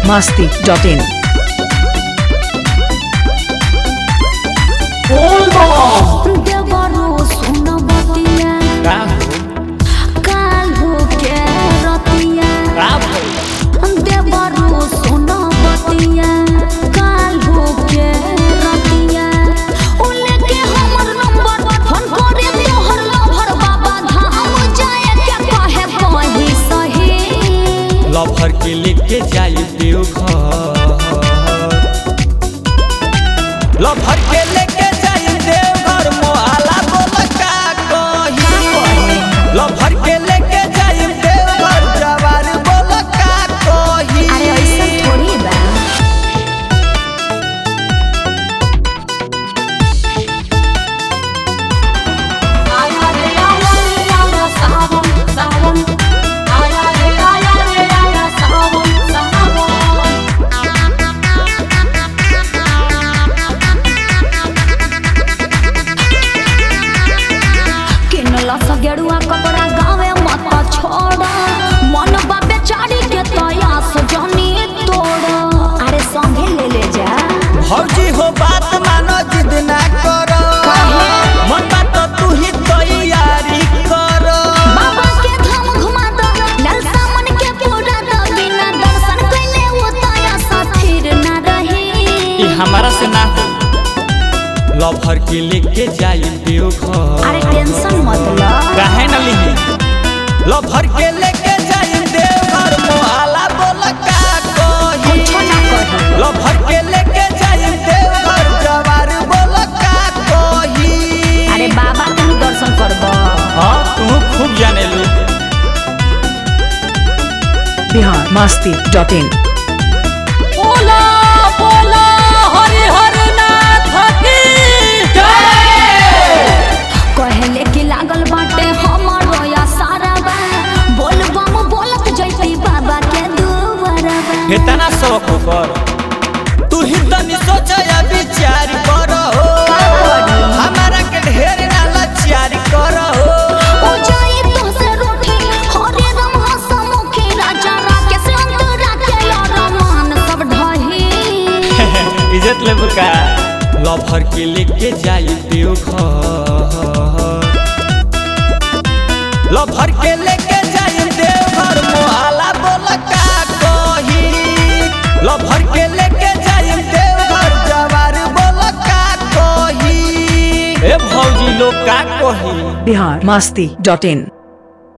masti.in. देवरो सुनबतिया का हो काल्हो के रतिया का भइल देवरो सुनबतिया काल्हो के रतिया उले के हमर नंबर फोन करे तोहर लभर बाबा धाम जाए के कहे कही सही लभर के लेके जाई देवघर लभर के लेके जाई देवघर मोहाला बोल का कही लभर के लेके जाई देवघर जवार बोल का कही अरे ऐसा थोड़ी बा आया रे आया रे आया सावन सावन आया रे आया रे आया सावन सावन किनला सा गेरुआ कपड़ा गावे मत छोड़ा मन बा बेचारी के तया सजनी तोड़ा अरे संगे ले ले जा भौजी हो बात मानो जिद ना करो मन बात तू ही तैयारी करो बाबा के धाम घुमा दो लालसा मन के पूरा दो बिना दर्शन कइले वो तया सा फिर ना रही ई हमारा से ना हो लभर के लेके जाई देवघर अरे टेंशन मत लो काहे न लिही लभर के लेके जाई देवघर मोहाला बोल का कही कुछो ना कही लभर के लेके जाई देवघर जवार बोल का कही अरे बाबा तुम दर्शन करबो हां तू खूब जाने ली Bihar masti.in. बोला बोला हरि हर नाथ की जय कहले कि लागल बाटे हमर या सारा बा बोल बम बोलत जैती बाबा के दुआरबा इतना शौक कर तू ही तनी सोच या विचार कर हो हमारा के ढेर ना लाचार कर हो ओ जाई तो से रोटी हरे राम हसमुखी राजा राकेश अंतरा के यार मान सब ढही इज्जत ले बुका लभर के लेके जाई देवघर लभर के लेके जाई देवघर मोहाला बोल का कही लभर के लेके जाई देवघर जवार बोल का कही ए भौजी लोग का कही Bihar masti.in.